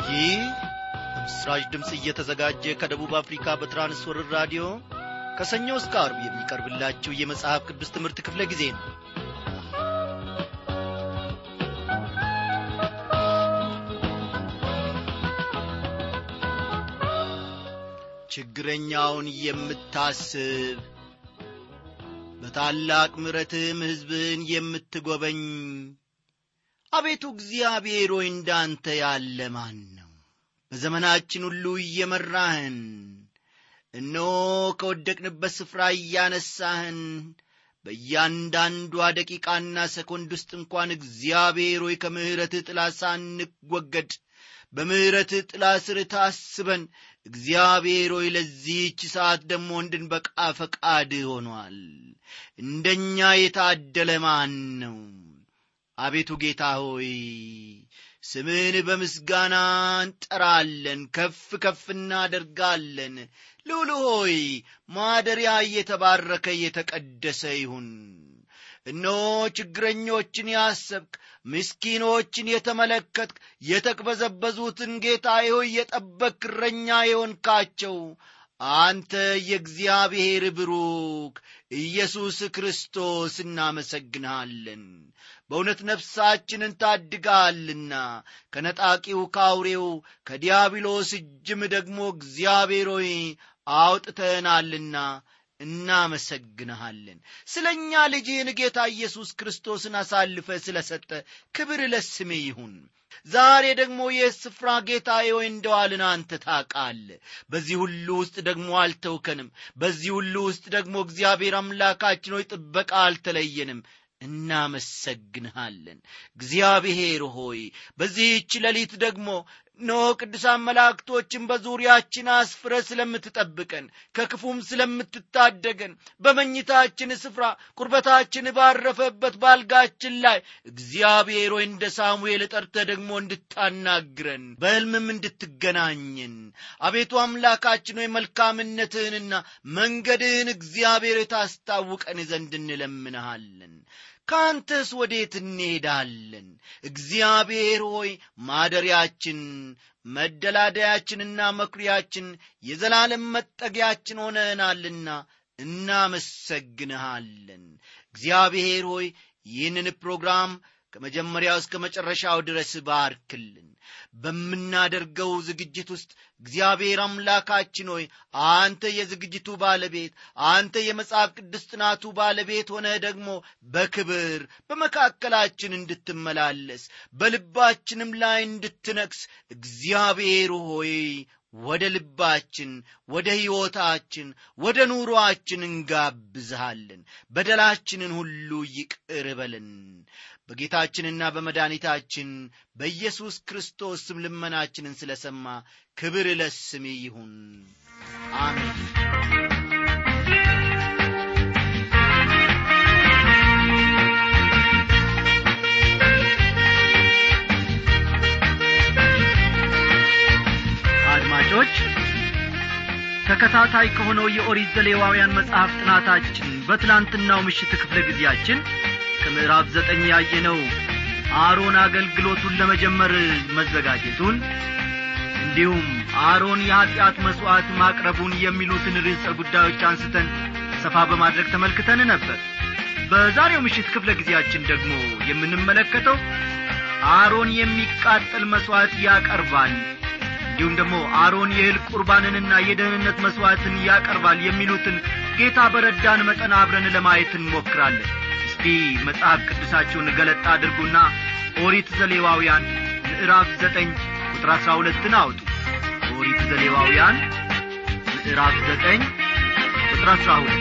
ይህ በምስራች ድምፅ እየተዘጋጀ ከደቡብ አፍሪካ በትራንስወርር ራዲዮ ከሰኞ እስከ አርብ የሚቀርብላችሁ የመጽሐፍ ቅዱስ ትምህርት ክፍለ ጊዜ ነው ችግረኛውን የምታስብ በታላቅ ምረትህም ሕዝብህን የምትጐበኝ አቤቱ እግዚአብሔር ሆይ እንዳንተ ያለ ማን ነው በዘመናችን ሁሉ እየመራህን እነሆ ከወደቅንበት ስፍራ እያነሳህን በእያንዳንዷ ደቂቃና ሰኮንድ ውስጥ እንኳን እግዚአብሔር ሆይ ከምሕረትህ ጥላ ሳንወገድ በምሕረትህ ጥላ ስር ታስበን እግዚአብሔር ሆይ ለዚህች ሰዓት ደግሞ እንድንበቃ ፈቃድ ሆኗል እንደኛ የታደለ ማን ነው አቤቱ ጌታ ሆይ ስምህን በምስጋና እንጠራለን ከፍ ከፍ እናደርጋለን ልውል ሆይ ማደሪያ እየተባረከ እየተቀደሰ ይሁን እነሆ ችግረኞችን ያሰብክ ምስኪኖችን የተመለከትክ የተቅበዘበዙትን ጌታ ሆይ የጠበክ እረኛ የሆንካቸው አንተ የእግዚአብሔር ብሩክ ኢየሱስ ክርስቶስ እናመሰግንሃለን በእውነት ነፍሳችንን ታድጋልና ከነጣቂው ካውሬው ከዲያብሎስ እጅም ደግሞ እግዚአብሔር ሆይ አውጥተናልና እናመሰግንሃለን ስለ እኛ ልጅህን ጌታ ኢየሱስ ክርስቶስን አሳልፈ ስለ ሰጠ ክብር ለስሜ ይሁን ዛሬ ደግሞ ይህ ስፍራ ጌታ ሆይ እንደዋልን አንተ ታቃል በዚህ ሁሉ ውስጥ ደግሞ አልተውከንም በዚህ ሁሉ ውስጥ ደግሞ እግዚአብሔር አምላካችን ሆይ ጥበቃ አልተለየንም እናመሰግንሃለን እግዚአብሔር ሆይ በዚህች ሌሊት ደግሞ ኖ ቅዱሳን መላእክቶችን በዙሪያችን አስፍረ ስለምትጠብቀን ከክፉም ስለምትታደገን በመኝታችን ስፍራ ቁርበታችን ባረፈበት ባልጋችን ላይ እግዚአብሔር ሆይ እንደ ሳሙኤል ጠርተ ደግሞ እንድታናግረን በሕልምም እንድትገናኝን አቤቱ አምላካችን ሆይ መልካምነትህንና መንገድህን እግዚአብሔር ታስታውቀን ዘንድ እንለምንሃለን ከአንተስ ወዴት እንሄዳለን እግዚአብሔር ሆይ ማደሪያችን መደላደያችንና መኩሪያችን የዘላለም መጠጊያችን ሆነናልና እናመሰግንሃለን እግዚአብሔር ሆይ ይህንን ፕሮግራም ከመጀመሪያው እስከ መጨረሻው ድረስ ባርክልን በምናደርገው ዝግጅት ውስጥ እግዚአብሔር አምላካችን ሆይ አንተ የዝግጅቱ ባለቤት አንተ የመጽሐፍ ቅዱስ ጥናቱ ባለቤት ሆነ ደግሞ በክብር በመካከላችን እንድትመላለስ በልባችንም ላይ እንድትነክስ እግዚአብሔር ሆይ ወደ ልባችን ወደ ሕይወታችን ወደ ኑሮአችን እንጋብዝሃለን በደላችንን ሁሉ ይቅር በለን በጌታችንና በመድኃኒታችን በኢየሱስ ክርስቶስ ስም ልመናችንን ስለ ሰማ ክብር ለስሜ ይሁን አሜን አድማጮች ተከታታይ ከሆነው የኦሪት ዘሌዋውያን መጽሐፍ ጥናታችን በትላንትናው ምሽት ክፍለ ጊዜያችን ከምዕራፍ ዘጠኝ ያየነው አሮን አገልግሎቱን ለመጀመር መዘጋጀቱን እንዲሁም አሮን የኀጢአት መሥዋዕት ማቅረቡን የሚሉትን ርዕሰ ጉዳዮች አንስተን ሰፋ በማድረግ ተመልክተን ነበር በዛሬው ምሽት ክፍለ ጊዜያችን ደግሞ የምንመለከተው አሮን የሚቃጠል መሥዋዕት ያቀርባል እንዲሁም ደግሞ አሮን የእህል ቁርባንንና የደህንነት መሥዋዕትን ያቀርባል የሚሉትን ጌታ በረዳን መጠን አብረን ለማየት እንሞክራለን እስቲ መጽሐፍ ቅዱሳችሁን ገለጣ አድርጉና ኦሪት ዘሌዋውያን ምዕራፍ ዘጠኝ ቁጥር አሥራ ሁለትን አውጡ ኦሪት ዘሌዋውያን ምዕራፍ ዘጠኝ ቁጥር አሥራ ሁለት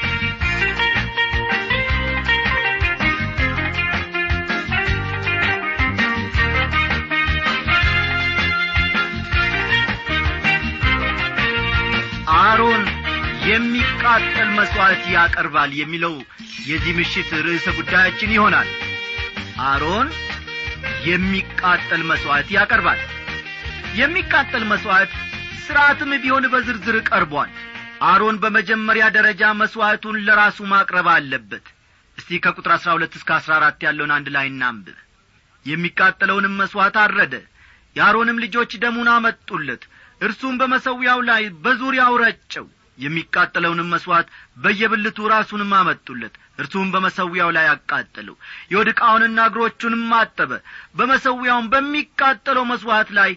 አሮን የሚቃጠል መሥዋዕት ያቀርባል የሚለው የዚህ ምሽት ርዕሰ ጉዳያችን ይሆናል አሮን የሚቃጠል መሥዋዕት ያቀርባል የሚቃጠል መሥዋዕት ሥርዓትም ቢሆን በዝርዝር ቀርቧል አሮን በመጀመሪያ ደረጃ መሥዋዕቱን ለራሱ ማቅረብ አለበት እስቲ ከቁጥር አሥራ ሁለት እስከ አሥራ አራት ያለውን አንድ ላይ እናንብብ የሚቃጠለውንም መሥዋዕት አረደ የአሮንም ልጆች ደሙን አመጡለት እርሱም በመሰዊያው ላይ በዙሪያው ረጨው የሚቃጠለውንም መሥዋዕት በየብልቱ ራሱንም አመጡለት እርሱም በመሰዊያው ላይ አቃጠለው የወድ ዕቃውንና እግሮቹንም አጠበ በመሰዊያውም በሚቃጠለው መሥዋዕት ላይ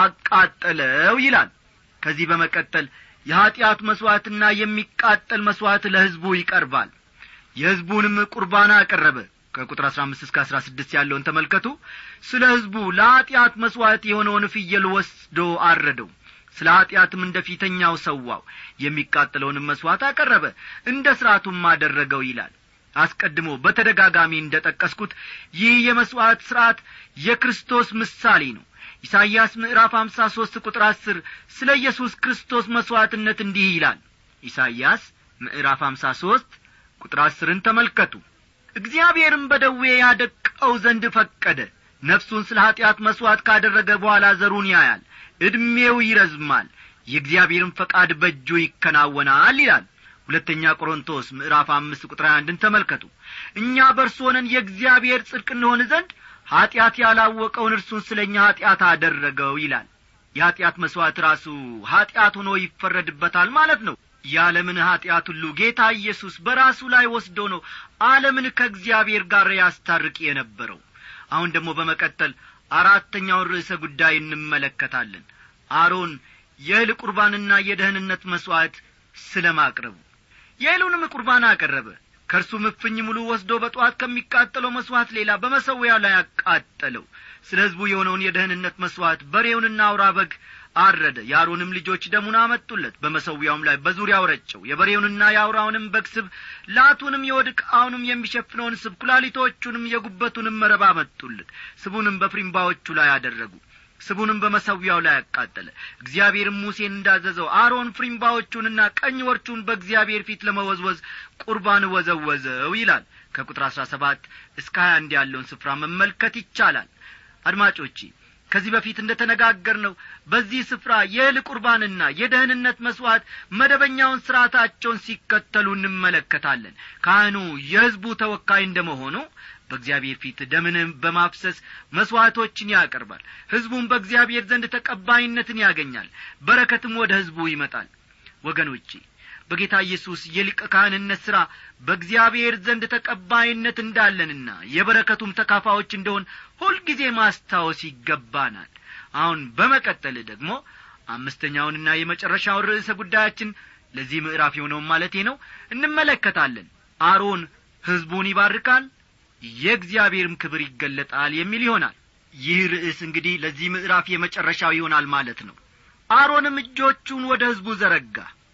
አቃጠለው ይላል ከዚህ በመቀጠል የኀጢአት መሥዋዕትና የሚቃጠል መሥዋዕት ለሕዝቡ ይቀርባል የሕዝቡንም ቁርባና አቀረበ ከቁጥር አሥራ አምስት እስከ አሥራ ስድስት ያለውን ተመልከቱ ስለ ሕዝቡ ለኀጢአት መሥዋዕት የሆነውን ፍየል ወስዶ አረደው ስለ ኀጢአትም እንደ ፊተኛው ሰዋው የሚቃጠለውንም መሥዋዕት አቀረበ እንደ ሥርዓቱም አደረገው ይላል አስቀድሞ በተደጋጋሚ እንደ ጠቀስኩት ይህ የመሥዋዕት ሥርዓት የክርስቶስ ምሳሌ ነው ኢሳይያስ ምዕራፍ አምሳ ሦስት ቁጥር አስር ስለ ኢየሱስ ክርስቶስ መሥዋዕትነት እንዲህ ይላል ኢሳይያስ ምዕራፍ አምሳ ሦስት ቁጥር አስርን ተመልከቱ እግዚአብሔርም በደዌ ያደቀው ዘንድ ፈቀደ ነፍሱን ስለ ኀጢአት መሥዋዕት ካደረገ በኋላ ዘሩን ያያል ዕድሜው ይረዝማል የእግዚአብሔርም ፈቃድ በእጁ ይከናወናል ይላል ሁለተኛ ቆሮንቶስ ምዕራፍ አምስት ቁጥር አንድን ተመልከቱ እኛ በእርሱ ሆነን የእግዚአብሔር ጽድቅ እንሆን ዘንድ ኀጢአት ያላወቀውን እርሱን ስለ እኛ ኀጢአት አደረገው ይላል የኀጢአት መሥዋዕት ራሱ ኀጢአት ሆኖ ይፈረድበታል ማለት ነው የዓለምን ኀጢአት ሁሉ ጌታ ኢየሱስ በራሱ ላይ ወስዶ ነው ዓለምን ከእግዚአብሔር ጋር ያስታርቅ የነበረው አሁን ደግሞ በመቀጠል አራተኛውን ርዕሰ ጉዳይ እንመለከታለን አሮን የእህል ቁርባንና የደህንነት መሥዋዕት ስለ ማቅረቡ የእህሉንም ቁርባን አቀረበ ከእርሱም እፍኝ ሙሉ ወስዶ በጠዋት ከሚቃጠለው መሥዋዕት ሌላ በመሠዊያው ላይ አቃጠለው ስለ ሕዝቡ የሆነውን የደህንነት መሥዋዕት በሬውንና አውራ በግ አረደ የአሮንም ልጆች ደሙን አመጡለት በመሠዊያውም ላይ በዙሪያው ረጨው የበሬውንና የአውራውንም በግ ስብ ላቱንም የወድ ዕቃውንም የሚሸፍነውን ስብ ኩላሊቶቹንም የጉበቱንም መረብ አመጡለት ስቡንም በፍሪምባዎቹ ላይ አደረጉ ስቡንም በመሰዊያው ላይ አቃጠለ እግዚአብሔርም ሙሴን እንዳዘዘው አሮን ፍሪምባዎቹንና ቀኝ ወርቹን በእግዚአብሔር ፊት ለመወዝወዝ ቁርባን ወዘወዘው ይላል ከቁጥር አሥራ ሰባት እስከ ሀያ አንድ ያለውን ስፍራ መመልከት ይቻላል አድማጮቼ ከዚህ በፊት እንደ ተነጋገር ነው በዚህ ስፍራ የእህል ቁርባንና የደህንነት መሥዋዕት መደበኛውን ሥርዓታቸውን ሲከተሉ እንመለከታለን ካህኑ የሕዝቡ ተወካይ እንደ መሆኑ በእግዚአብሔር ፊት ደምን በማፍሰስ መሥዋዕቶችን ያቀርባል ሕዝቡም በእግዚአብሔር ዘንድ ተቀባይነትን ያገኛል በረከትም ወደ ሕዝቡ ይመጣል ወገኖቼ በጌታ ኢየሱስ የሊቀ ካህንነት ሥራ በእግዚአብሔር ዘንድ ተቀባይነት እንዳለንና የበረከቱም ተካፋዎች እንደሆን ሁልጊዜ ማስታወስ ይገባናል አሁን በመቀጠል ደግሞ አምስተኛውንና የመጨረሻውን ርዕሰ ጉዳያችን ለዚህ ምዕራፍ የሆነውን ማለቴ ነው እንመለከታለን አሮን ሕዝቡን ይባርካል የእግዚአብሔርም ክብር ይገለጣል የሚል ይሆናል ይህ ርዕስ እንግዲህ ለዚህ ምዕራፍ የመጨረሻው ይሆናል ማለት ነው አሮንም እጆቹን ወደ ሕዝቡ ዘረጋ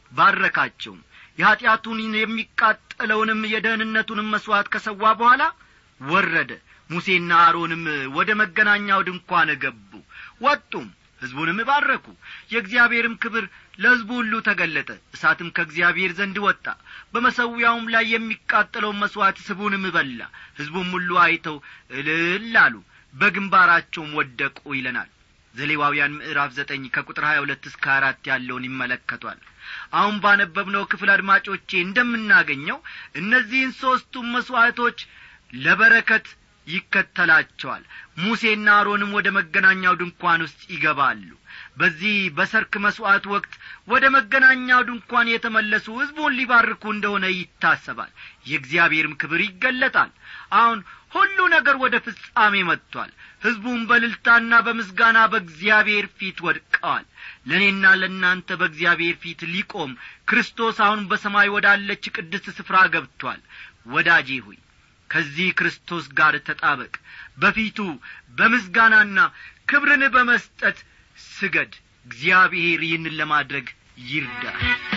ባረካቸውም የኀጢአቱን የሚቃጠለውንም የደህንነቱንም መሥዋዕት ከሰዋ በኋላ ወረደ ሙሴና አሮንም ወደ መገናኛው ድንኳን ገቡ ወጡም ሕዝቡንም ባረኩ የእግዚአብሔርም ክብር ለሕዝቡ ሁሉ ተገለጠ እሳትም ከእግዚአብሔር ዘንድ ወጣ በመሰዊያውም ላይ የሚቃጠለውን መሥዋዕት ስቡንም በላ ሕዝቡም ሁሉ አይተው እልል አሉ በግንባራቸውም ወደቁ ይለናል ዘሌዋውያን ምዕራፍ ዘጠኝ ከቁጥር ሀያ ሁለት እስከ አራት ያለውን ይመለከቷል አሁን ባነበብነው ክፍል አድማጮቼ እንደምናገኘው እነዚህን ሦስቱም መሥዋዕቶች ለበረከት ይከተላቸዋል ሙሴና አሮንም ወደ መገናኛው ድንኳን ውስጥ ይገባሉ በዚህ በሰርክ መሥዋዕት ወቅት ወደ መገናኛው ድንኳን የተመለሱ ሕዝቡን ሊባርኩ እንደሆነ ይታሰባል የእግዚአብሔርም ክብር ይገለጣል አሁን ሁሉ ነገር ወደ ፍጻሜ መጥቷል ሕዝቡም በልልታና በምስጋና በእግዚአብሔር ፊት ወድቀዋል ለእኔና ለእናንተ በእግዚአብሔር ፊት ሊቆም ክርስቶስ አሁን በሰማይ ወዳለች ቅድስት ስፍራ ገብቷል ወዳጄ ሆይ ከዚህ ክርስቶስ ጋር ተጣበቅ በፊቱ በምስጋናና ክብርን በመስጠት ስገድ እግዚአብሔር ይህንን ለማድረግ ይርዳ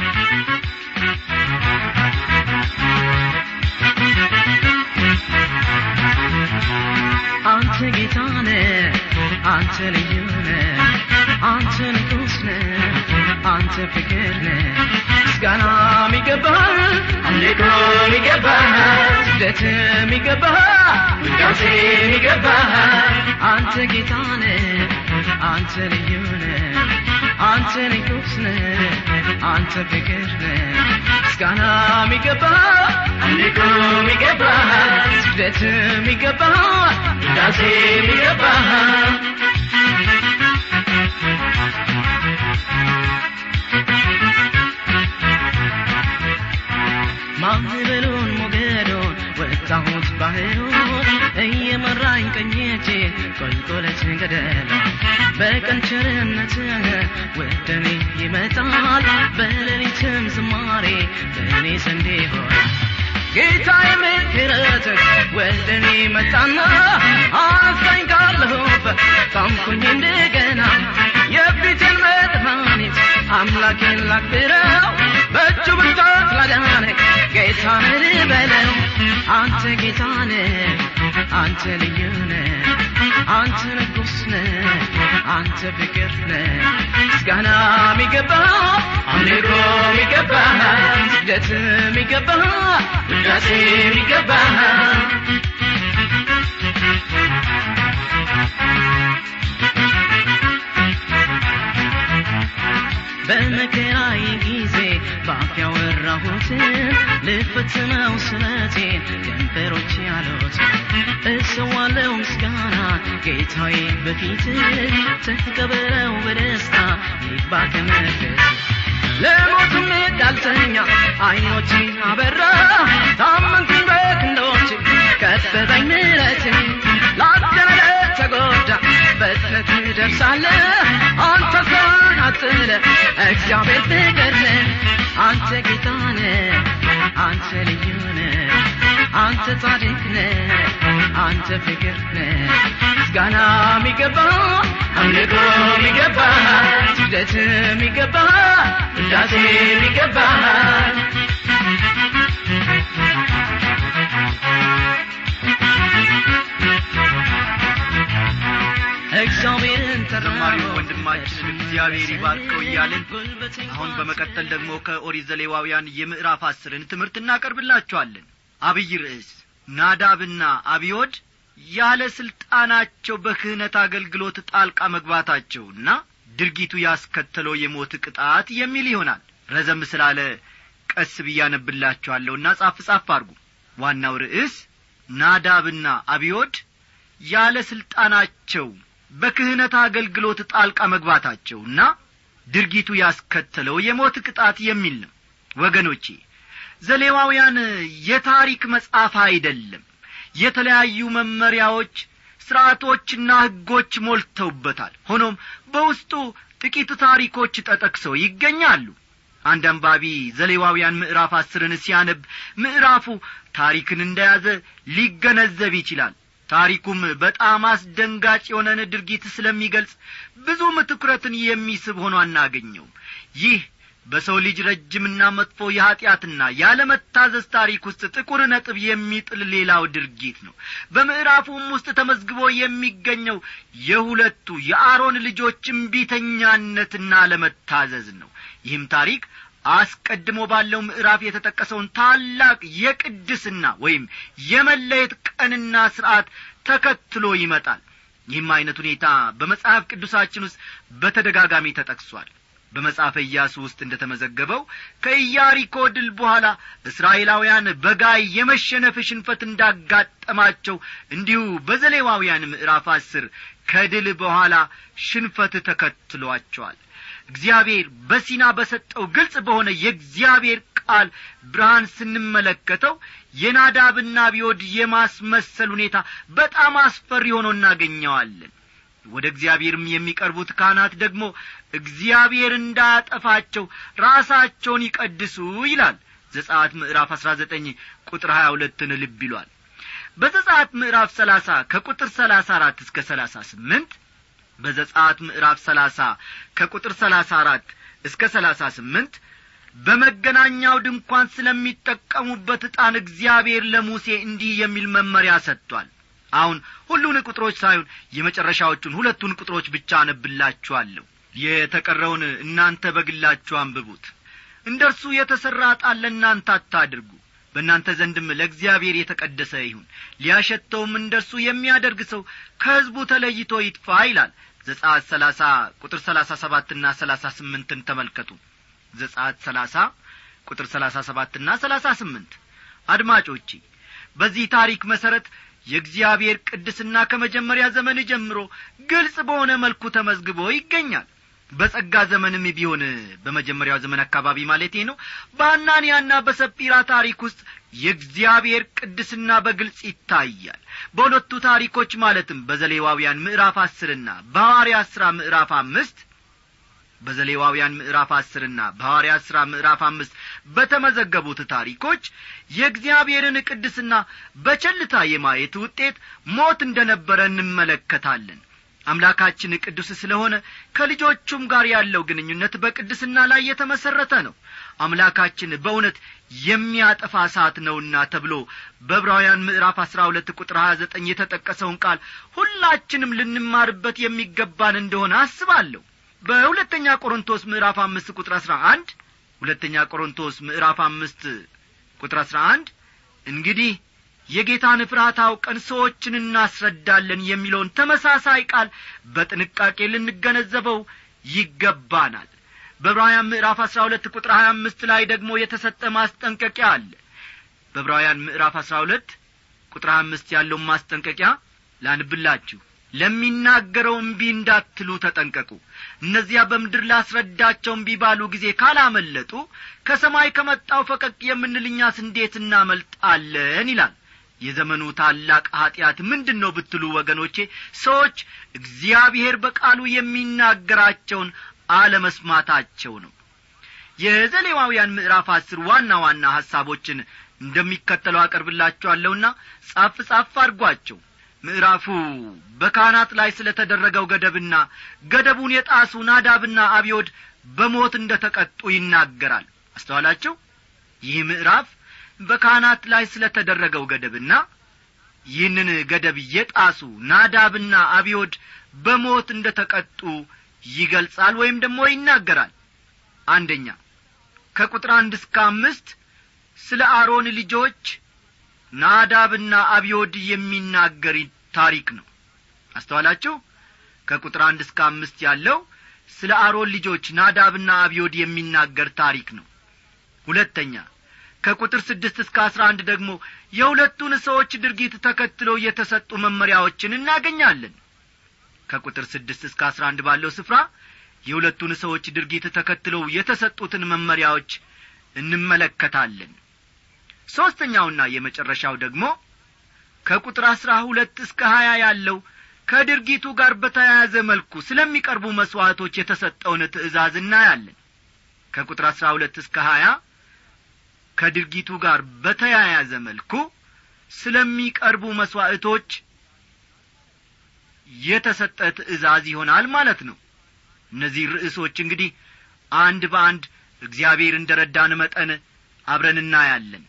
አንተ ጌታነ አንተ ልዩነ አንተ ንጉስነ አንተ ፍቅርነ ምስጋና ሚገባ አምልኮ ሚገባ ስግደት ሚገባ ውዳሴ ሚገባ አንተ ጌታነ አንተ ልዩነ አንተ ንጉስነ አንተ ፍቅርነ ምስጋና ሚገባ አምልኮ ሚገባ ስግደት ሚገባ ውዳሴ ሚገባ በቸርነትህ ወደ እኔ ይመጣል በሌሊትም ዝማሬ በእኔ ዘንድ ይሆናል ጌታ የምሕረትህ ወደ እኔ መጣና አነሳኝ ካለሁበት ታምኩኝ እንደገና የፊትን መድኃኒት አምላኬን ላክብረው በእጁ ብርታት ላዳነኝ ጌታን ልበለው አንተ ጌታ ነህ አንተ ልዩ ነህ አንተ ንጉሥ ነህ አንተ ፍቅር ነህ ምስጋና የሚገባ አምልኮ የሚገባ ስግደት የሚገባ ውዳሴ የሚገባ በመከራዬ ጊዜ በአፍ ያወራሁትን ልፈጽመው ስለቴን ከንፈሮች ያሉት እሰዋለው ምስጋና ጌታዬ በፊት ተቀበለው በደስታ ይግባ ከመንፈስ ለሞትም ዳልተኛ አይኖችን አበራ ታመንኩኝ በክንዶች ከበበኝ ምረት ላደረ ተጎዳ በትነት ደርሳለህ አንተ ሰውን አጥለ እግዚአብሔር ፍቅር ነህ አንተ ጌታ ነህ አንተ ልዩ ነህ አንተ ጻድቅ ነህ አንተ ፍቅር ነህ ምስጋና የሚገባ አምልኮ የሚገባ ስግደት የሚገባ ውዳሴ የሚገባ እግዚአብሔርን ዘማሪው ወንድማችንን እግዚአብሔር ይባርከው እያልን አሁን በመቀጠል ደግሞ ከኦሪት ዘሌዋውያን የምዕራፍ አስርን ትምህርት እናቀርብላችኋለን አብይ ርዕስ ናዳብና አብዮድ ያለ ሥልጣናቸው በክህነት አገልግሎት ጣልቃ መግባታቸውና ድርጊቱ ያስከተለው የሞት ቅጣት የሚል ይሆናል ረዘም ስላለ ቀስ ብያነብላችኋለሁና ጻፍ ጻፍ አርጉ ዋናው ርዕስ ናዳብና አብዮድ ያለ ሥልጣናቸው በክህነት አገልግሎት ጣልቃ መግባታቸውና ድርጊቱ ያስከተለው የሞት ቅጣት የሚል ነው ወገኖቼ ዘሌዋውያን የታሪክ መጽሐፍ አይደለም የተለያዩ መመሪያዎች ሥርዓቶችና ሕጎች ሞልተውበታል ሆኖም በውስጡ ጥቂት ታሪኮች ተጠቅሰው ይገኛሉ አንድ አንባቢ ዘሌዋውያን ምዕራፍ አስርን ሲያነብ ምዕራፉ ታሪክን እንደያዘ ሊገነዘብ ይችላል ታሪኩም በጣም አስደንጋጭ የሆነን ድርጊት ስለሚገልጽ ብዙም ትኩረትን የሚስብ ሆኖ አናገኘውም ይህ በሰው ልጅ ረጅምና መጥፎ የኀጢአትና ያለመታዘዝ ታሪክ ውስጥ ጥቁር ነጥብ የሚጥል ሌላው ድርጊት ነው በምዕራፉም ውስጥ ተመዝግቦ የሚገኘው የሁለቱ የአሮን ልጆች እምቢተኛነትና ለመታዘዝ ነው ይህም ታሪክ አስቀድሞ ባለው ምዕራፍ የተጠቀሰውን ታላቅ የቅድስና ወይም የመለየት ቀንና ሥርዓት ተከትሎ ይመጣል ይህም ዐይነት ሁኔታ በመጽሐፍ ቅዱሳችን ውስጥ በተደጋጋሚ ተጠቅሷል በመጽሐፈ ኢያሱ ውስጥ እንደ ተመዘገበው ከኢያሪኮ ድል በኋላ እስራኤላውያን በጋይ የመሸነፍ ሽንፈት እንዳጋጠማቸው እንዲሁ በዘሌዋውያን ምዕራፍ አስር ከድል በኋላ ሽንፈት ተከትሏቸዋል እግዚአብሔር በሲና በሰጠው ግልጽ በሆነ የእግዚአብሔር ቃል ብርሃን ስንመለከተው የናዳብና ቢወድ የማስመሰል ሁኔታ በጣም አስፈሪ ሆኖ እናገኘዋለን ወደ እግዚአብሔርም የሚቀርቡት ካህናት ደግሞ እግዚአብሔር እንዳያጠፋቸው ራሳቸውን ይቀድሱ ይላል ዘጻት ምዕራፍ አሥራ ዘጠኝ ቁጥር ሀያ ሁለትን ልብ ይሏል በዘጻት ምዕራፍ ሰላሳ ከቁጥር ሰላሳ አራት እስከ ሰላሳ ስምንት በዘጻት ምዕራፍ ሰላሳ ከቁጥር ሰላሳ አራት እስከ ሰላሳ ስምንት በመገናኛው ድንኳን ስለሚጠቀሙበት ዕጣን እግዚአብሔር ለሙሴ እንዲህ የሚል መመሪያ ሰጥቷል አሁን ሁሉን ቁጥሮች ሳይሆን የመጨረሻዎቹን ሁለቱን ቁጥሮች ብቻ አነብላችኋለሁ የተቀረውን እናንተ በግላችሁ አንብቡት እንደ እርሱ የተሠራ ዕጣን ለእናንተ አታድርጉ በእናንተ ዘንድም ለእግዚአብሔር የተቀደሰ ይሁን ሊያሸተውም እንደ እርሱ የሚያደርግ ሰው ከሕዝቡ ተለይቶ ይጥፋ ይላል ዘጻት ሰላሳ ቁጥር ሰላሳ ሰባትና ሰላሳ ስምንትን ተመልከቱ ዘጻት ሰላሳ ቁጥር ሰላሳ ሰባትና ሰላሳ ስምንት አድማጮቼ በዚህ ታሪክ መሠረት የእግዚአብሔር ቅድስና ከመጀመሪያ ዘመን ጀምሮ ግልጽ በሆነ መልኩ ተመዝግቦ ይገኛል በጸጋ ዘመንም ቢሆን በመጀመሪያው ዘመን አካባቢ ማለቴ ነው በአናንያና በሰጲራ ታሪክ ውስጥ የእግዚአብሔር ቅድስና በግልጽ ይታያል በሁለቱ ታሪኮች ማለትም በዘሌዋውያን ምዕራፍ አስርና በሐዋርያት ሥራ ምዕራፍ አምስት በዘሌዋውያን ምዕራፍ አስርና በሐዋርያት ሥራ ምዕራፍ አምስት በተመዘገቡት ታሪኮች የእግዚአብሔርን ቅድስና በቸልታ የማየት ውጤት ሞት እንደ ነበረ እንመለከታለን አምላካችን ቅዱስ ስለሆነ ከልጆቹም ጋር ያለው ግንኙነት በቅድስና ላይ የተመሠረተ ነው አምላካችን በእውነት የሚያጠፋ እሳት ነውና ተብሎ በዕብራውያን ምዕራፍ አሥራ ሁለት ቁጥር ሀያ ዘጠኝ የተጠቀሰውን ቃል ሁላችንም ልንማርበት የሚገባን እንደሆነ አስባለሁ በሁለተኛ ቆሮንቶስ ምዕራፍ አምስት ቁጥር አሥራ አንድ ሁለተኛ ቆሮንቶስ ምዕራፍ አምስት ቁጥር አሥራ አንድ እንግዲህ የጌታን ፍርሃት አውቀን ሰዎችን እናስረዳለን የሚለውን ተመሳሳይ ቃል በጥንቃቄ ልንገነዘበው ይገባናል በዕብራውያን ምዕራፍ አሥራ ሁለት ቁጥር ሀያ አምስት ላይ ደግሞ የተሰጠ ማስጠንቀቂያ አለ በዕብራውያን ምዕራፍ አሥራ ሁለት ቁጥር ሀያ አምስት ያለውን ማስጠንቀቂያ ላንብላችሁ ለሚናገረው እምቢ እንዳትሉ ተጠንቀቁ እነዚያ በምድር ላስረዳቸው እምቢ ባሉ ጊዜ ካላመለጡ ከሰማይ ከመጣው ፈቀቅ የምንል እኛስ እንዴት እናመልጣለን ይላል የዘመኑ ታላቅ ኀጢአት ምንድን ነው ብትሉ ወገኖቼ ሰዎች እግዚአብሔር በቃሉ የሚናገራቸውን አለመስማታቸው ነው የዘሌዋውያን ምዕራፍ አስር ዋና ዋና ሐሳቦችን እንደሚከተለው አቀርብላችኋለሁና ጻፍ ጻፍ አድርጓቸው ምዕራፉ በካህናት ላይ ስለ ተደረገው ገደብና ገደቡን የጣሱ ናዳብና አብዮድ በሞት እንደ ተቀጡ ይናገራል አስተዋላችሁ ይህ ምዕራፍ በካህናት ላይ ስለ ተደረገው ገደብና ይህንን ገደብ የጣሱ ናዳብና አብዮድ በሞት እንደ ተቀጡ ይገልጻል ወይም ደግሞ ይናገራል አንደኛ ከቁጥር አንድ እስከ አምስት ስለ አሮን ልጆች ናዳብና አብዮድ የሚናገር ታሪክ ነው አስተዋላችሁ ከቁጥር አንድ እስከ አምስት ያለው ስለ አሮን ልጆች ናዳብና አብዮድ የሚናገር ታሪክ ነው ሁለተኛ ከቁጥር ስድስት እስከ አስራ አንድ ደግሞ የሁለቱን ሰዎች ድርጊት ተከትለው የተሰጡ መመሪያዎችን እናገኛለን ከቁጥር ስድስት እስከ አስራ አንድ ባለው ስፍራ የሁለቱን ሰዎች ድርጊት ተከትለው የተሰጡትን መመሪያዎች እንመለከታለን ሦስተኛውና የመጨረሻው ደግሞ ከቁጥር አሥራ ሁለት እስከ ሀያ ያለው ከድርጊቱ ጋር በተያያዘ መልኩ ስለሚቀርቡ መሥዋዕቶች የተሰጠውን ትእዛዝ እናያለን ከቁጥር አሥራ ሁለት እስከ ሀያ ከድርጊቱ ጋር በተያያዘ መልኩ ስለሚቀርቡ መሥዋዕቶች የተሰጠ ትእዛዝ ይሆናል ማለት ነው እነዚህ ርዕሶች እንግዲህ አንድ በአንድ እግዚአብሔር እንደ ረዳን መጠን አብረን እናያለን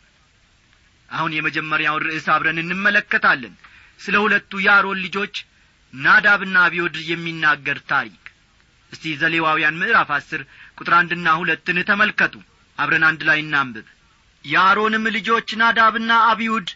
አሁን የመጀመሪያውን ርዕስ አብረን እንመለከታለን ስለ ሁለቱ የአሮን ልጆች ናዳብና አብዮድ የሚናገር ታሪክ እስቲ ዘሌዋውያን ምዕራፍ አስር ቁጥር አንድና ሁለትን ተመልከቱ አብረን አንድ ላይ እናንብብ የአሮንም ልጆች ናዳብና አብዩድ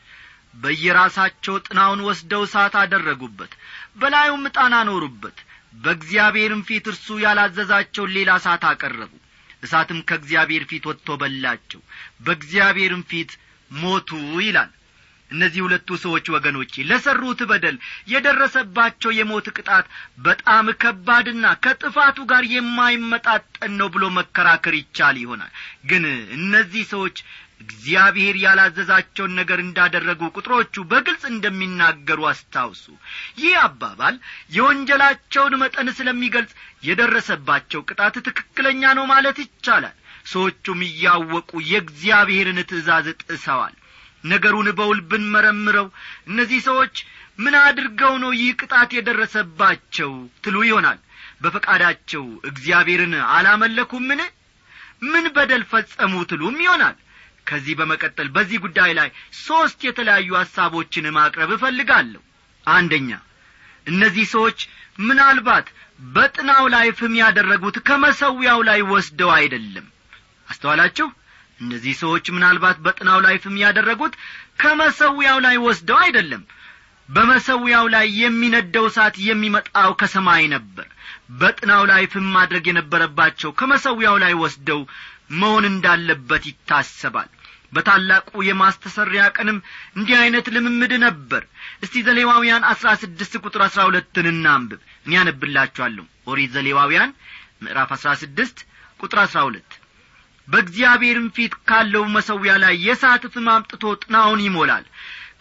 በየራሳቸው ጥናውን ወስደው እሳት አደረጉበት በላዩም ዕጣን አኖሩበት በእግዚአብሔርም ፊት እርሱ ያላዘዛቸውን ሌላ እሳት አቀረቡ እሳትም ከእግዚአብሔር ፊት ወጥቶ በላቸው በእግዚአብሔርም ፊት ሞቱ ይላል እነዚህ ሁለቱ ሰዎች ወገኖቼ ለሠሩት በደል የደረሰባቸው የሞት ቅጣት በጣም ከባድና ከጥፋቱ ጋር የማይመጣጠን ነው ብሎ መከራከር ይቻል ይሆናል ግን እነዚህ ሰዎች እግዚአብሔር ያላዘዛቸውን ነገር እንዳደረጉ ቁጥሮቹ በግልጽ እንደሚናገሩ አስታውሱ ይህ አባባል የወንጀላቸውን መጠን ስለሚገልጽ የደረሰባቸው ቅጣት ትክክለኛ ነው ማለት ይቻላል ሰዎቹም እያወቁ የእግዚአብሔርን ትእዛዝ ጥሰዋል ነገሩን በውል ብንመረምረው እነዚህ ሰዎች ምን አድርገው ነው ይህ ቅጣት የደረሰባቸው ትሉ ይሆናል በፈቃዳቸው እግዚአብሔርን አላመለኩምን ምን በደል ፈጸሙ ትሉም ይሆናል ከዚህ በመቀጠል በዚህ ጉዳይ ላይ ሦስት የተለያዩ ሐሳቦችን ማቅረብ እፈልጋለሁ አንደኛ እነዚህ ሰዎች ምናልባት በጥናው ላይ ፍም ያደረጉት ከመሰዊያው ላይ ወስደው አይደለም አስተዋላችሁ እነዚህ ሰዎች ምናልባት በጥናው ላይ ፍም ያደረጉት ከመሰዊያው ላይ ወስደው አይደለም በመሰዊያው ላይ የሚነደው እሳት የሚመጣው ከሰማይ ነበር በጥናው ላይ ፍም ማድረግ የነበረባቸው ከመሰዊያው ላይ ወስደው መሆን እንዳለበት ይታሰባል በታላቁ የማስተሰሪያ ቀንም እንዲህ ዐይነት ልምምድ ነበር እስቲ ዘሌዋውያን አሥራ ስድስት ቁጥር አሥራ ሁለትን እናንብብ እኔ ያነብላችኋለሁ ኦሪት ዘሌዋውያን ምዕራፍ አሥራ ስድስት ቁጥር አሥራ ሁለት በእግዚአብሔርም ፊት ካለው መሰዊያ ላይ የሳት ፍም አምጥቶ ጥናውን ይሞላል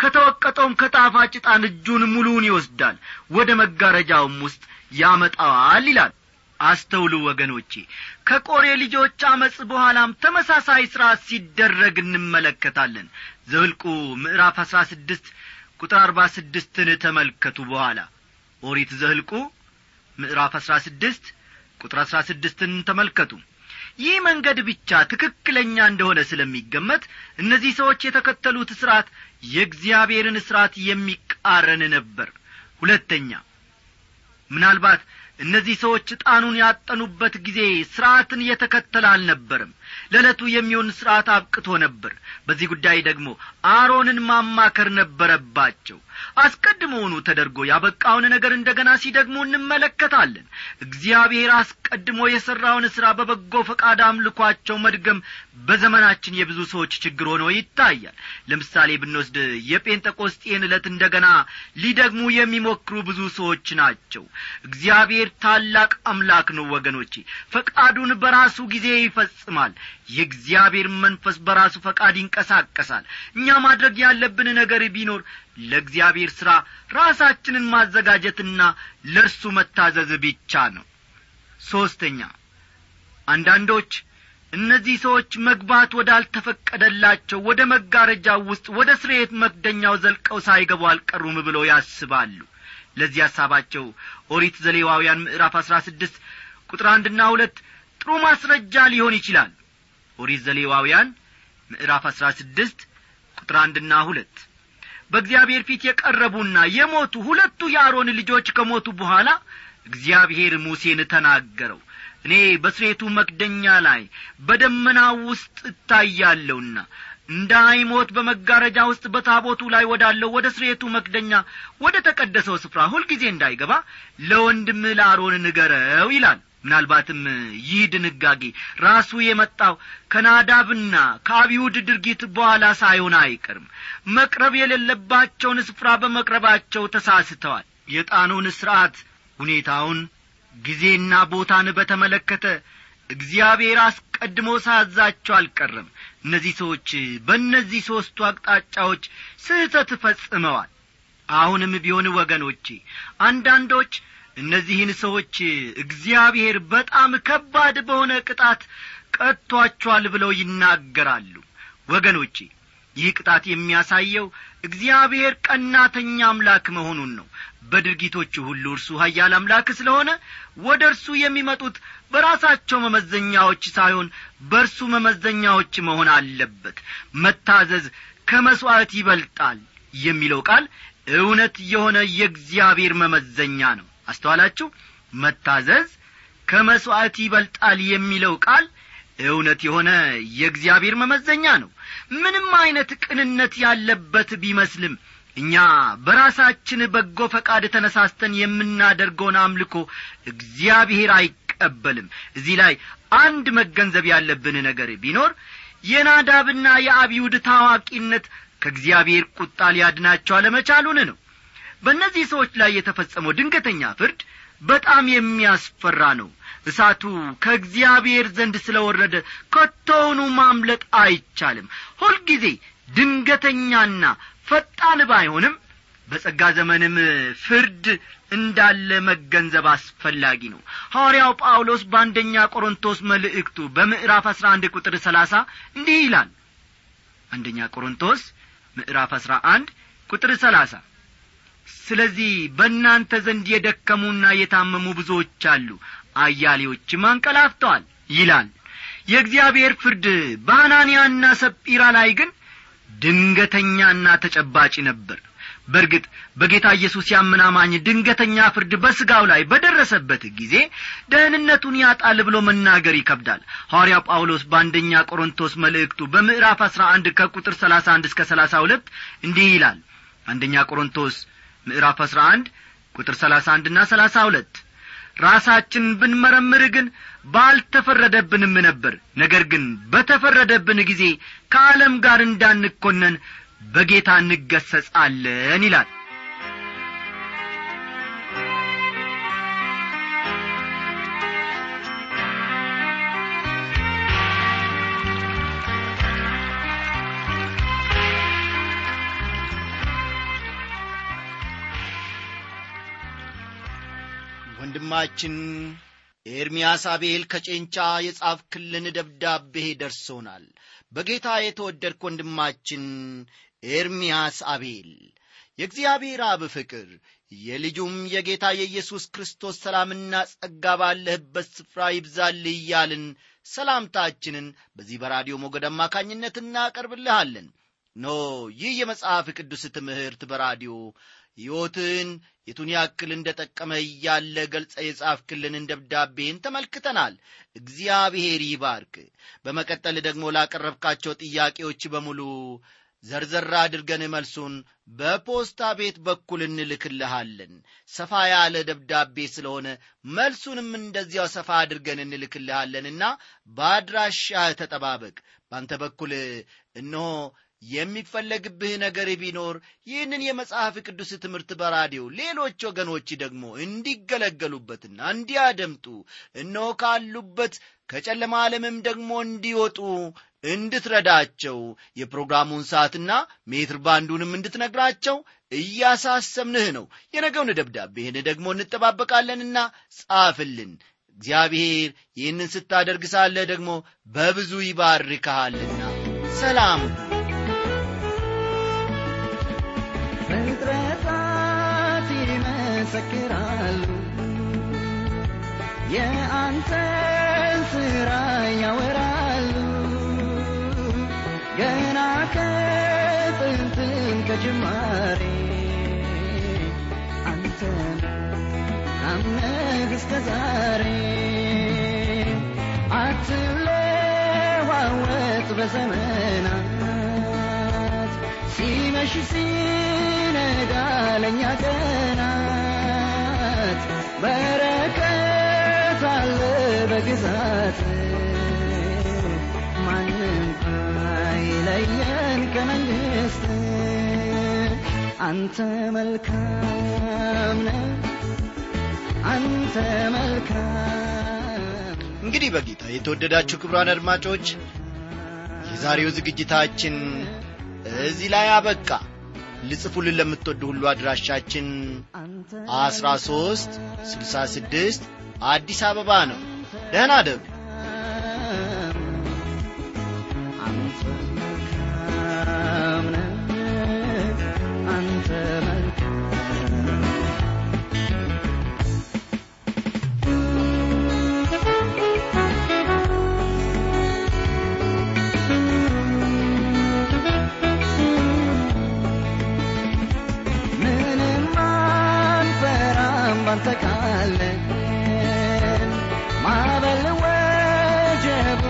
ከተወቀጠውም ከጣፋጭ ዕጣን እጁን ሙሉውን ይወስዳል ወደ መጋረጃውም ውስጥ ያመጣዋል ይላል አስተውሉ ወገኖቼ ከቆሬ ልጆች አመፅ በኋላም ተመሳሳይ ሥርዓት ሲደረግ እንመለከታለን ዘውልቁ ምዕራፍ አሥራ ስድስት ቁጥር አርባ ስድስትን ተመልከቱ በኋላ ኦሪት ዘህልቁ ምዕራፍ አሥራ ስድስት ቁጥር አሥራ ስድስትን ተመልከቱ ይህ መንገድ ብቻ ትክክለኛ እንደሆነ ስለሚገመት እነዚህ ሰዎች የተከተሉት ሥርዓት የእግዚአብሔርን ሥርዓት የሚቃረን ነበር ሁለተኛ ምናልባት እነዚህ ሰዎች ዕጣኑን ያጠኑበት ጊዜ ሥርዓትን እየተከተለ አልነበርም ለዕለቱ የሚሆን ሥርዓት አብቅቶ ነበር በዚህ ጉዳይ ደግሞ አሮንን ማማከር ነበረባቸው አስቀድሞውኑ ተደርጎ ያበቃውን ነገር እንደ ገና ሲደግሙ እንመለከታለን እግዚአብሔር አስቀድሞ የሠራውን ሥራ በበጎ ፈቃድ አምልኳቸው መድገም በዘመናችን የብዙ ሰዎች ችግር ሆኖ ይታያል ለምሳሌ ብንወስድ የጴንጠቆስጤን ዕለት እንደ ገና ሊደግሙ የሚሞክሩ ብዙ ሰዎች ናቸው እግዚአብሔር ታላቅ አምላክ ነው ወገኖቼ ፈቃዱን በራሱ ጊዜ ይፈጽማል የእግዚአብሔር መንፈስ በራሱ ፈቃድ ይንቀሳቀሳል እኛ ማድረግ ያለብን ነገር ቢኖር ለእግዚአብሔር ሥራ ራሳችንን ማዘጋጀትና ለእርሱ መታዘዝ ብቻ ነው ሦስተኛ አንዳንዶች እነዚህ ሰዎች መግባት ወዳልተፈቀደላቸው ወደ መጋረጃው ውስጥ ወደ ስርየት መክደኛው ዘልቀው ሳይገቡ አልቀሩም ብለው ያስባሉ ለዚህ ሐሳባቸው ኦሪት ዘሌዋውያን ምዕራፍ አሥራ ስድስት ቁጥር አንድና ሁለት ጥሩ ማስረጃ ሊሆን ይችላል ኦሪት ዘሌዋውያን ምዕራፍ አሥራ ስድስት ቁጥር አንድና ሁለት በእግዚአብሔር ፊት የቀረቡና የሞቱ ሁለቱ የአሮን ልጆች ከሞቱ በኋላ እግዚአብሔር ሙሴን ተናገረው እኔ በስሬቱ መክደኛ ላይ በደመናው ውስጥ እታያለሁና እንዳይሞት በመጋረጃ ውስጥ በታቦቱ ላይ ወዳለው ወደ ስሬቱ መክደኛ ወደ ተቀደሰው ስፍራ ሁልጊዜ እንዳይገባ ለወንድም ለአሮን ንገረው ይላል ምናልባትም ይህ ድንጋጌ ራሱ የመጣው ከናዳብና ከአብዩድ ድርጊት በኋላ ሳይሆን አይቀርም መቅረብ የሌለባቸውን ስፍራ በመቅረባቸው ተሳስተዋል የጣኑን ሥርዓት ሁኔታውን ጊዜና ቦታን በተመለከተ እግዚአብሔር አስቀድሞ ሳዛቸው አልቀረም እነዚህ ሰዎች በእነዚህ ሦስቱ አቅጣጫዎች ስህተት ፈጽመዋል አሁንም ቢሆን ወገኖቼ አንዳንዶች እነዚህን ሰዎች እግዚአብሔር በጣም ከባድ በሆነ ቅጣት ቀጥቶአቸዋል ብለው ይናገራሉ ወገኖቼ ይህ ቅጣት የሚያሳየው እግዚአብሔር ቀናተኛ አምላክ መሆኑን ነው በድርጊቶቹ ሁሉ እርሱ ሀያል አምላክ ስለሆነ ወደ እርሱ የሚመጡት በራሳቸው መመዘኛዎች ሳይሆን በእርሱ መመዘኛዎች መሆን አለበት መታዘዝ ከመሥዋዕት ይበልጣል የሚለው ቃል እውነት የሆነ የእግዚአብሔር መመዘኛ ነው አስተዋላችሁ መታዘዝ ከመሥዋዕት ይበልጣል የሚለው ቃል እውነት የሆነ የእግዚአብሔር መመዘኛ ነው ምንም ዐይነት ቅንነት ያለበት ቢመስልም እኛ በራሳችን በጎ ፈቃድ ተነሳስተን የምናደርገውን አምልኮ እግዚአብሔር አይቀበልም እዚህ ላይ አንድ መገንዘብ ያለብን ነገር ቢኖር የናዳብና የአብዩድ ታዋቂነት ከእግዚአብሔር ቁጣ ሊያድናቸው አለመቻሉን ነው በእነዚህ ሰዎች ላይ የተፈጸመው ድንገተኛ ፍርድ በጣም የሚያስፈራ ነው እሳቱ ከእግዚአብሔር ዘንድ ስለ ወረደ ከቶውኑ ማምለጥ አይቻልም ሁልጊዜ ድንገተኛና ፈጣን ባይሆንም በጸጋ ዘመንም ፍርድ እንዳለ መገንዘብ አስፈላጊ ነው ሐዋርያው ጳውሎስ በአንደኛ ቆሮንቶስ መልእክቱ በምዕራፍ አሥራ አንድ ቁጥር ሰላሳ እንዲህ ይላል አንደኛ ቆሮንቶስ ምዕራፍ አሥራ አንድ ቁጥር ሰላሳ ስለዚህ በእናንተ ዘንድ የደከሙና የታመሙ ብዙዎች አሉ አያሌዎችም አንቀላፍተዋል ይላል የእግዚአብሔር ፍርድ በአናንያና ሰጲራ ላይ ግን ድንገተኛና ተጨባጭ ነበር በእርግጥ በጌታ ኢየሱስ ያምናማኝ ድንገተኛ ፍርድ በሥጋው ላይ በደረሰበት ጊዜ ደህንነቱን ያጣል ብሎ መናገር ይከብዳል ሐዋርያ ጳውሎስ በአንደኛ ቆሮንቶስ መልእክቱ በምዕራፍ አሥራ አንድ ከቁጥር ሰላሳ አንድ እስከ ሰላሳ ሁለት እንዲህ ይላል አንደኛ ቆሮንቶስ ምዕራፍ አሥራ አንድ ቁጥር ሰላሳ አንድና ሰላሳ ሁለት ራሳችን ብንመረምር ግን ባልተፈረደብንም ነበር ነገር ግን በተፈረደብን ጊዜ ከዓለም ጋር እንዳንኮነን በጌታ እንገሰጻለን ይላል ወንድማችን ኤርምያስ አቤል ከጨንቻ የጻፍክልን ደብዳቤ ደርሶናል በጌታ የተወደድክ ወንድማችን ኤርምያስ አቤል የእግዚአብሔር አብ ፍቅር የልጁም የጌታ የኢየሱስ ክርስቶስ ሰላምና ጸጋ ባለህበት ስፍራ ይብዛልህ እያልን ሰላምታችንን በዚህ በራዲዮ ሞገድ አማካኝነት እናቀርብልሃለን ኖ ይህ የመጽሐፍ ቅዱስ ትምህርት በራዲዮ ሕይወትን የቱን ያክል እንደ ጠቀመ እያለ ገልጸ የጻፍክልንን ደብዳቤን ተመልክተናል እግዚአብሔር ይባርክ በመቀጠል ደግሞ ላቀረብካቸው ጥያቄዎች በሙሉ ዘርዘር አድርገን መልሱን በፖስታ ቤት በኩል እንልክልሃለን ሰፋ ያለ ደብዳቤ ስለሆነ መልሱንም እንደዚያው ሰፋ አድርገን እንልክልሃለንና በአድራሻህ ተጠባበቅ ባንተ በኩል እነሆ የሚፈለግብህ ነገር ቢኖር ይህንን የመጽሐፍ ቅዱስ ትምህርት በራዲዮ ሌሎች ወገኖች ደግሞ እንዲገለገሉበትና እንዲያደምጡ እነሆ ካሉበት ከጨለማ ዓለምም ደግሞ እንዲወጡ እንድትረዳቸው የፕሮግራሙን ሰዓትና ሜትር ባንዱንም እንድትነግራቸው እያሳሰብንህ ነው የነገውን ደብዳቤህን ደግሞ እንጠባበቃለንና ጻፍልን እግዚአብሔር ይህንን ስታደርግ ሳለ ደግሞ በብዙ ይባርክሃልና ሰላም ፍጥረታት ይመሰክራሉ የአንተን ሥራ ያወራሉ ገና ከጥንትም ከጅማሬ አንተን አምነህ እስከ ዛሬ አትለዋወጥ በዘመናት ሲመሽ ሲነጋ ለእኛ ቀናት በረከት አለ በግዛት ማንም አይለየን ከመንግሥት አንተ መልካም ነህ አንተ መልካም እንግዲህ በጌታ የተወደዳችሁ ክብሯን አድማጮች የዛሬው ዝግጅታችን እዚህ ላይ አበቃ ልጽፉልን ለምትወዱ ሁሉ አድራሻችን አንተ አስራ ሦስት ስልሳ ስድስት አዲስ አበባ ነው ደህና ደሩ አንተ መልካም ነህ አንተ መልካም ምንም አንፈራም ባንተ ካለን ማዕበል ወጀቡ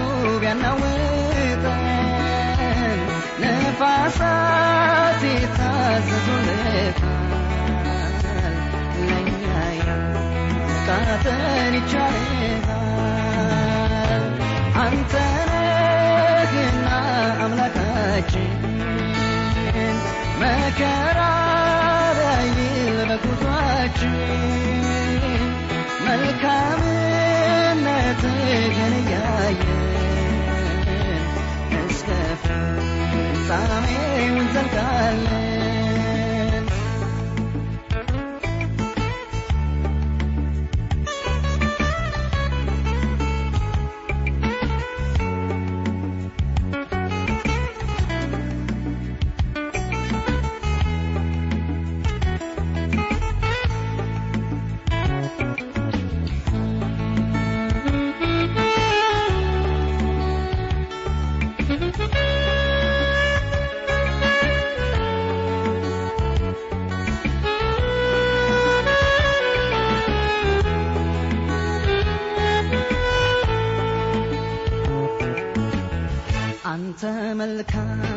ቢያናውጠን ነፋሳት ይታዘዙልሃል ለእኛ ቃተን ይቻልሃል አንተ ነህና አምላካችን መከራ ዳይል በጉዟችን መልካምነትህን እያየን እስከ ፍጻሜው እንዘልቃለን አንተ መልካም